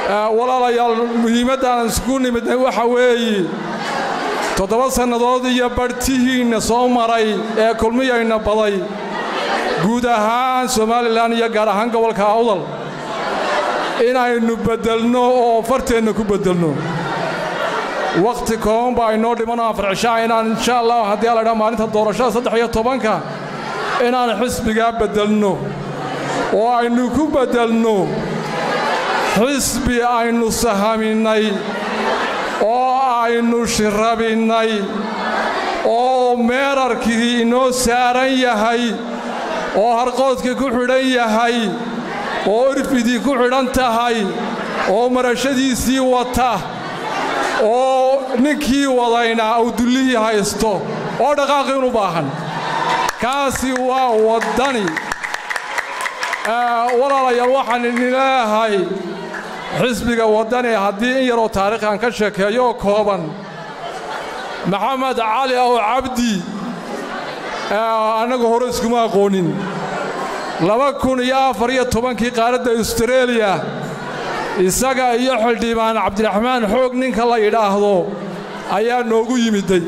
walaalayaal muhiimaddaan isku nimidnay waxa weeye toddoba sannadood iyo badhtihiinna soo maray ee kulmiyayna baday guud ahaan somalilan iyo gaar ahaan gobolka awdal inaynu beddelno oo farteenna ku beddelno wakhti kooban baa inoo dhimanoo anfarcishaa inaan insha allah haddii a laydhaa maalinta doorashada saddex iyo tobanka inaan xisbigaa beddelno oo aynu ku beddelno xisbi aynu sahaminnay oo aynu shirabinnay oo meerarkii inoo saaran yahay oo harqoodkii ku xidhan yahay oo irfidii ku xidhan tahay oo marashadiisii wata oo ninkii wadayna uu dullihii haysto oo dhaqaaqiinu baahan kaasi waa waddani walaalayaal waxaan idin leeyahay xisbiga waddani haddii in yaroo taariikhan ka sheekeeyo oo kooban maxamed cali ow cabdi annagu hore iskuma aqoonin laba kun iyo afar iyo tobankii qaaradda austreeliya isaga iyo xildhibaan cabdiraxmaan xoog ninka la yidhaahdo ayaa noogu yimiday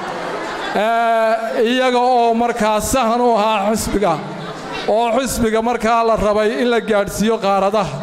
iyaga oo markaa sahan u ahaa xisbiga oo xisbiga markaa la rabay in la gaadhsiiyo qaaradaha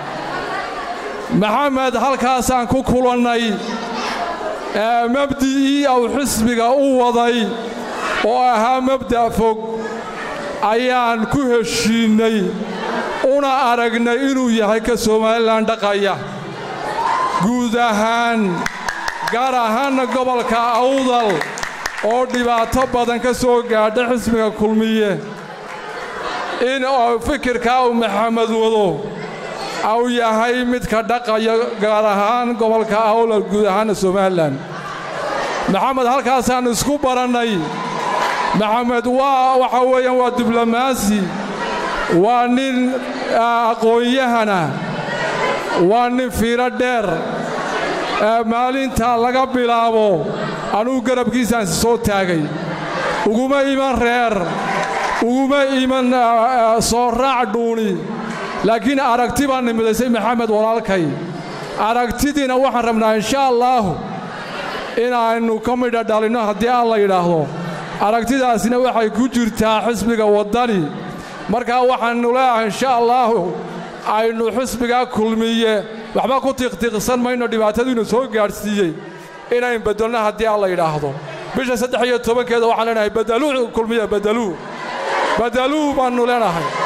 maxamed halkaasaan ku kulannay mabdi'ii uu xisbiga u waday oo ahaa mabda' fog ayaan ku heshiinnay una aragnay inuu yahay ka somalilan dhaqaya guud ahaan gaar ahaanna gobolka awdal oo dhibaato badan ka soo gaadha xisbiga kulmiye in fikirkaa uu maxamed wado uu yahay midka dhaqaya gaar ahaan gobolka awdal guud ahaanna somalilan maxamed halkaasaan isku barannay maxamed waa waxa weeyaan waa diblomaasi waa nin aqoon-yahana waa nin fiiro dheer maalinta laga bilaabo anugu garabkiisaansi soo taagay uguma iman reer uguma iman soo raac dhuuni laakiin aragti baan nimidaysay maxamed walaalkay aragtidiina waxaan rabnaa insha allaahu inaannu ka midha dhalinno haddii aan la yidhaahdo aragtidaasina waxay ku jirtaa xisbiga waddani markaa waxaannu leeyahay insha allaahu aynu xisbigaa kulmiye waxba ku tiqtiqsan mayno dhibaatadiinu soo gaadhsiiyey inayn beddelno haddii aan la yidhaahdo bisha saddex iyo tobankeeda waxaan leenahay badaluu kulmiye badaluu badaluu baannu leenahay